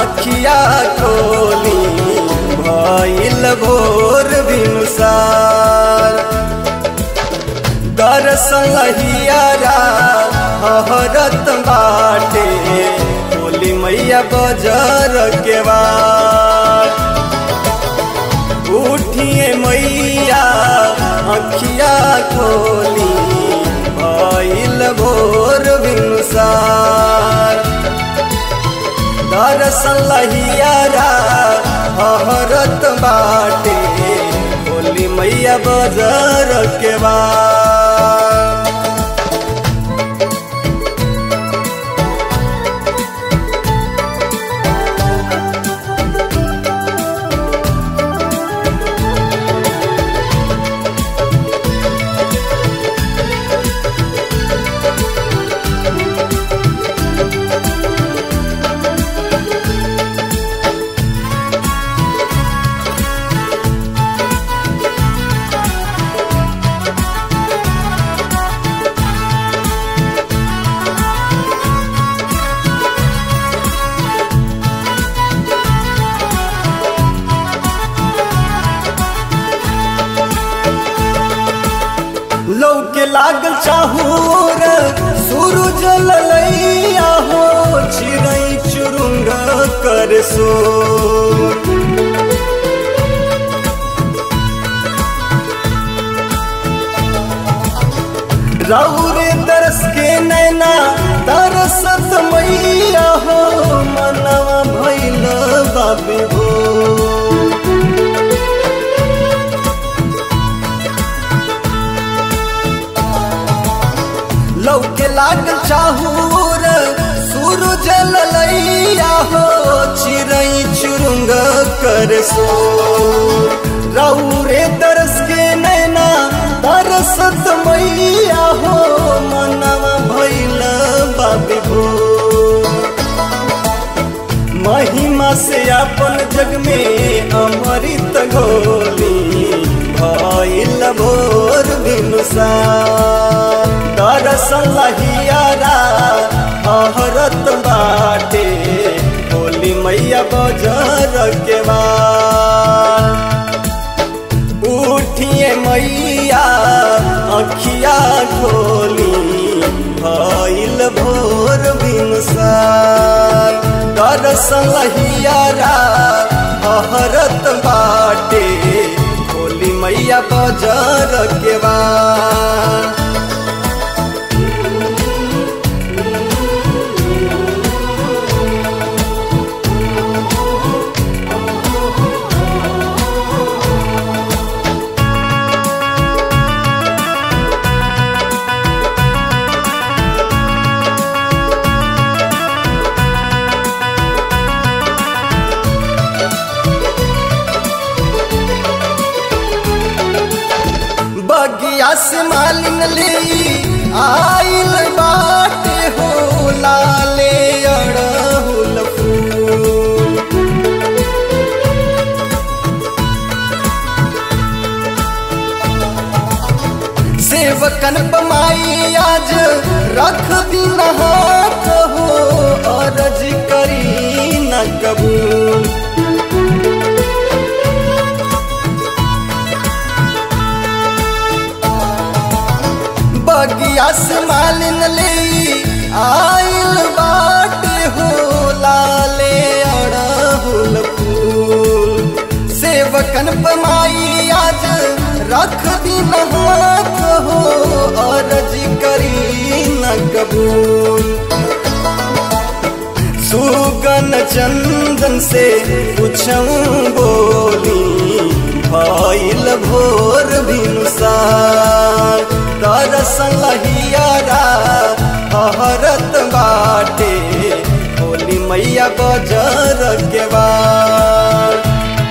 अखिया खोली भइल भोर भिनुसार दर्शन हियारा हरत बाटे बोली मैया बजर के बाद उठिए मैया अखिया खोली भइल भोर भिनुसार दर्शन लहियारा हरत बाटे बोली मैया बजर के बाद लौके लागल चाहूर सूरज ललैया हो चिड़ै चुरुंग कर सो रौरे तरस के नैना तरसत मैया हो मनवा भैल बाबी हो लौके लागल चाहूर सूरज ललैया हो चिड़ै चुरुंग कर सो रौरे दरस के नैना तरसत मैया हो मनवा भैल बाबी भो महिमा से अपन जग में अमृत घोली भइल भोर भिनुसार दर्शन लहियारा हरत बाटे होली मैया बजर के बाद उठिए मैया अखिया खोली भइल भोर भिनुसार दर्शन लहियारा हरत बाटे होली मैया बजर के बाद बगिया से मालिन ले आइल बाटे हो लाले अड़हुल फूल सेवकन पमाई आज रख दिन हाथ हो अर्ज करी न कबूल बगिया से मालिन ले आइल बाटे हो लाले अड़हुल फूल सेवकन पमाई आज रख दिन हाथ हो अर्ज करी न कबूल सुगन चंदन से पूछूं बोली भइल भोर भिनुसार दर्शन लहियारा हरत बाटे होली मैया बजर के बाद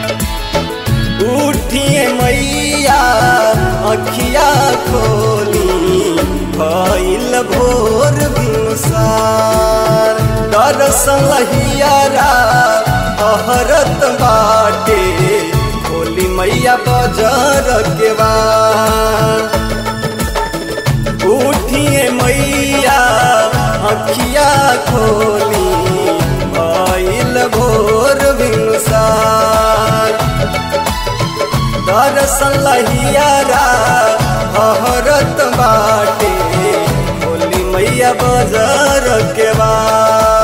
उठिए मैया अखिया खोली भइल भोर भिनुसार दर्शन लहियारा हरत बाटे होली मैया बजर के बाद उठिए मैया अखिया खोली भइल भोर दर्शन लहियारा हरत बाटे बोली मैया बजर के बा